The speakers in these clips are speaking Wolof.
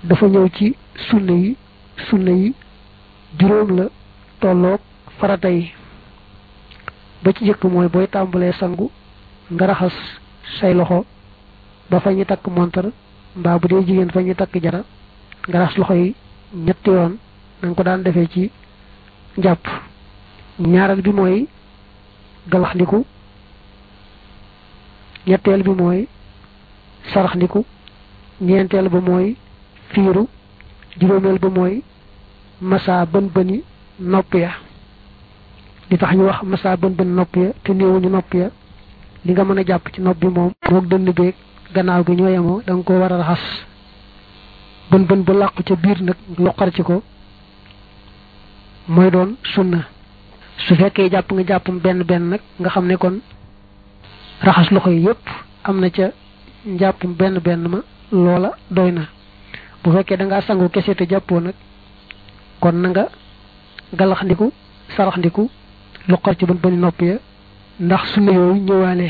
dafa ñëw ci sunna yi sunna yi juróom la tolloog farata yi ba ci jëkk mooy booy tàmbalee sangu nga raxas say loxo ba fa ñu takk montar mbaa bu dee jigéen fa ñu takk jara nga raxas loxo yi ñetti yoon na nga ko daan defee ci njàpp ñaareel bi mooy galaxndiku ñetteel bi mooy saraxndiku ñeenteel ba mooy fiiru juróomeel ba mooy massa bën bëni nopp ya li tax ñu wax massa bën bën nopp ya te néewuñu nopp ya li nga mën a jàpp ci nopp bi moom moog dënn beeg gannaaw gi ñoo yemoo da nga ko war a raxas bën bën bu làqu ca biir nag loqar ci ko mooy doon sunna su fekkee jàpp nga jàppam benn benn nag nga xam ne kon raxas loxo yi yépp am na ca njàppum benn benn ma loola doy na bu fekkee da ngaa sangu kese te jàppoo nag kon na nga galaxndiku saraxndiku loqar ci bën bëni nopp ya ndax sunna yooyu ñëwaale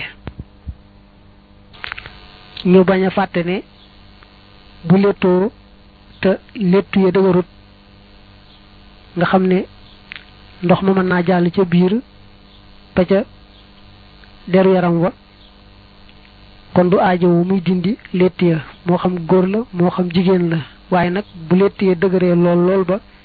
ñu bañ a fàtte ne bu léttoo te léttu ya dëgërut nga xam ne ndox ma mën naa jàll ca biir ba ca deru yaram wa kon du aajowu muy dindi létt ya moo xam góor la moo xam jigéen la waaye nag bu létt ya dëgëree lool lool ba